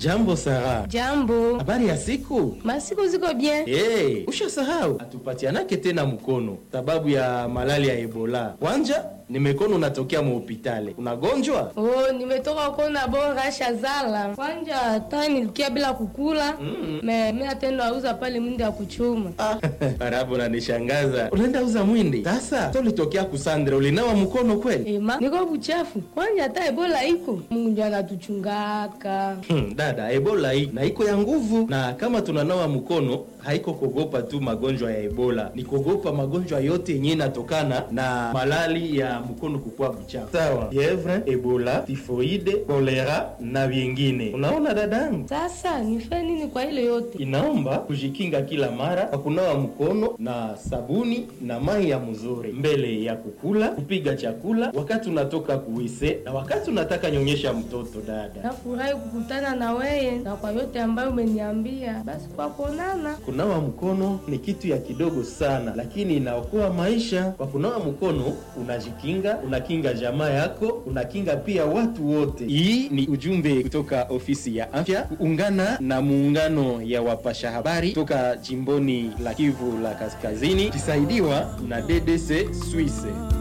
Jambo Sara. Jambo. Habari ya siku? Masiku ziko bien. Hey, ushasahau atupatianake tena mkono sababu ya malali ya Ebola. Kwanja nimekono unatokea muhopitale, unagonjwa? Oh, nimetoka kona bora shazala. Kwanja hata nilikia bila kukula. Mm. Me mimi atendo auza pale mwindi ya kuchuma. Ah, Barabu unanishangaza. Unaenda uza mwindi sasa? Tolitokea kusandra, ulinawa mkono kweli? Ema, niko buchafu. Kwanja hata Ebola iko. Mungu ndio anatuchungaka. Hmm, dada, Ebola hii na iko ya nguvu, na kama tunanawa mkono haiko kogopa tu magonjwa ya Ebola, ni kogopa magonjwa yote yenyewe inatokana na malali ya mkono kukuwa mchafu, sawa? Fievre, Ebola, tifoide, kolera na vingine. Unaona dadangu, Sasa nife nini kwa ile yote? inaomba kujikinga kila mara kwa kunawa mkono na sabuni na mai ya mzuri mbele ya kukula, kupiga chakula, wakati unatoka kuwise na wakati unataka nyonyesha mtoto. Dada, Nafurahi kukutana na weye na kwa yote ambayo umeniambia. Basi kwa kuonana. kunawa mkono ni kitu ya kidogo sana, lakini inaokoa maisha. Kwa kunawa mkono unajikinga, unakinga jamaa yako, unakinga pia watu wote. Hii ni ujumbe kutoka ofisi ya afya kuungana na muungano ya wapasha habari toka jimboni la Kivu la Kaskazini, kisaidiwa na DDC Suisse.